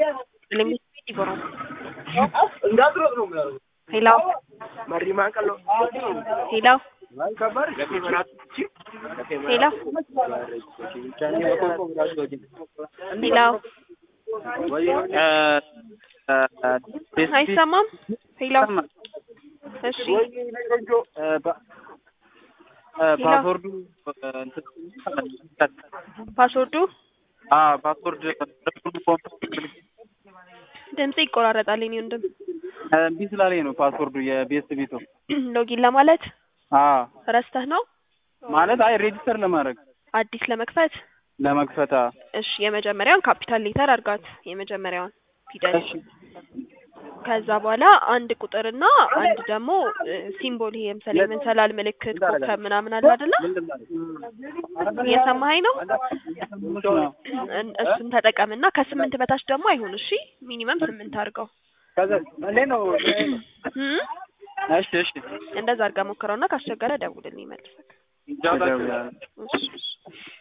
Limiti bro. እንዳትሮጥ ነው የሚያደርጉት። ሄሎ መሪ ማንቀል ነው። ሄሎ ከባድ ሄሎ ሄሎ አይሰማም? ሄሎ እሺ ፓስወርዱ ፓስወርዱ ፓስወርድ ድምጽ ይቆራረጣል። የኔ ወንድም እምቢ ስላለኝ ነው ፓስወርዱ የቤስት ቤቱ ሎጊን ለማለት አዎ ረስተህ ነው ማለት አይ ሬጂስተር ለማድረግ አዲስ ለመክፈት ለመክፈት አዎ። እሺ የመጀመሪያውን ካፒታል ሌተር አድርጋት የመጀመሪያውን ፊደል እሺ ከዛ በኋላ አንድ ቁጥርና አንድ ደግሞ ሲምቦል ይሄ ለምሳሌ የመንሰላል ምልክት ኮከብ ምናምን አለ አይደለ? እየሰማኸኝ ነው? እን- እሱን ተጠቀምና ከስምንት በታች ደግሞ አይሁን። እሺ ሚኒመም ስምንት አድርገው። እንዴት ነው? እም? እሺ እሺ እንደዛ አድርጋ ሞክረውና ካስቸገረ ደውልልኝ መልሰክ። እደውላለሁ። እሺ እሺ